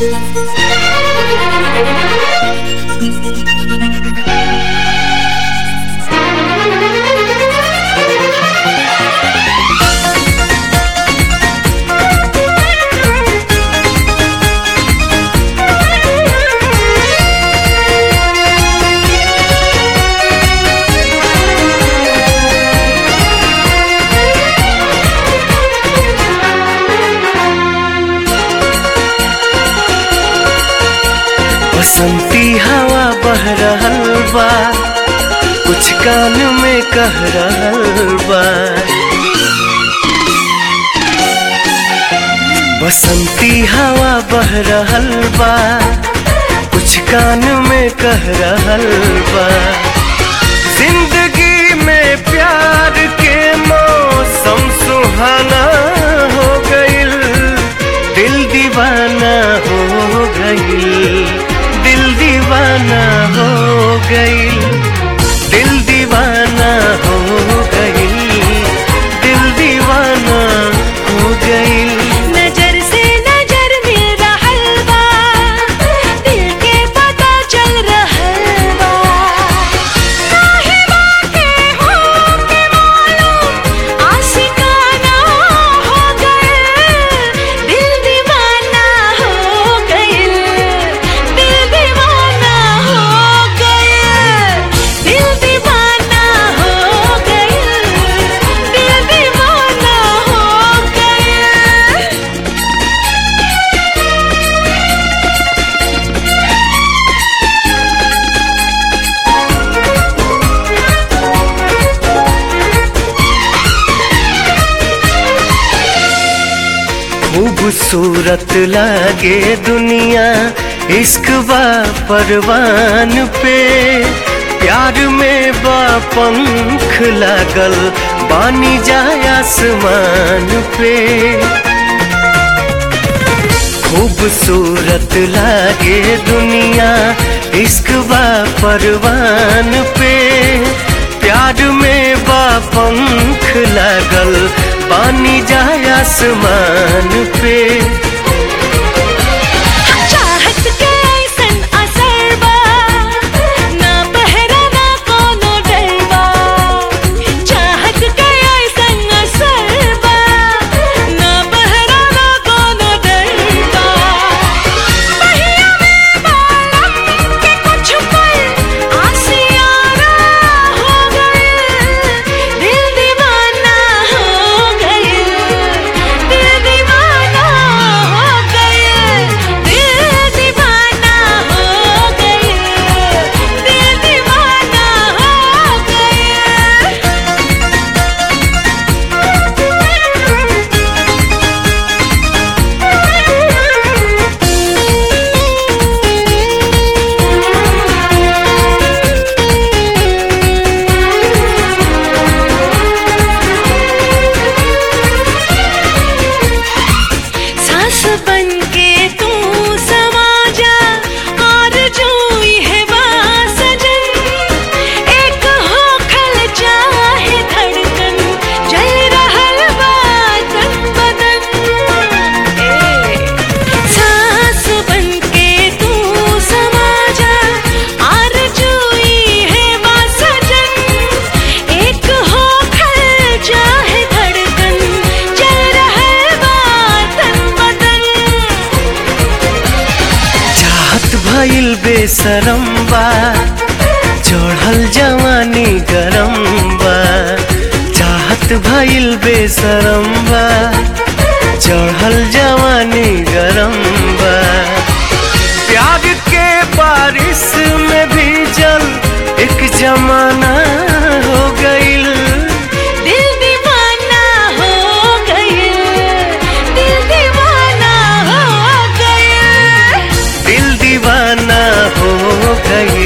बसंती हवा बह रहल बा कुछ कान में कह रहल बा बसंती हवा बह रहल बा कुछ कान में कह रहल बा जिंदगी में प्यार के मौसम सुहाना हो गइल दिल दीवाना हो गइल दिल दीवाना हो गइल दिल दीवाना हो गइल दिल दीवाना हो गइल नजर से नजर मिल रहल बा दिल के पता चल रहल बा काहे बाके हो के मालूम आशिकाना हो गइल दिल दीवाना हो गइल दिल दीवाना हो गइल दिल दीवाना हो गइल दिल दीवाना हो गइल खूबसूरत लागे दुनिया इश्क बा परवान पे प्यार में बा पंख लागल बानी जाए आसमान पे खूबसूरत लागे दुनिया इश्क बा परवान पे प्यार में बा पंख लागल पानी जाए आसमान पे चाहत के ऐसन असर बा ना पहरा ना कोनो डर बा चाहत के ऐसन असर बा ना पहरा ना कोनो डर बा पहिया में बालम के कुछ पल आसियाना हो गइल दिल दीवाना हो गइल दिल दीवाना हो गइल दिल दीवाना हो गइल दिल दीवाना हो सास बन के तू समा जा और जोई है सजन एक हो खल चाहे धड़कन जल रहल बा तन बदन ए सास बन के तू समा जा और जोई है सजन एक हो खल चाहे धड़कन जल रहल बा तन बदन चाहत भइल बेसरम बा चढ़ल जवानी गरम बा चाहत भइल बेसरम बा चढ़ल जवानी गरम बा प्यार के बारिश में भी जल एक जमाना हो गइल दिल दीवाना हो गइल दिल दीवाना हो गइल दिल दीवाना हो गइल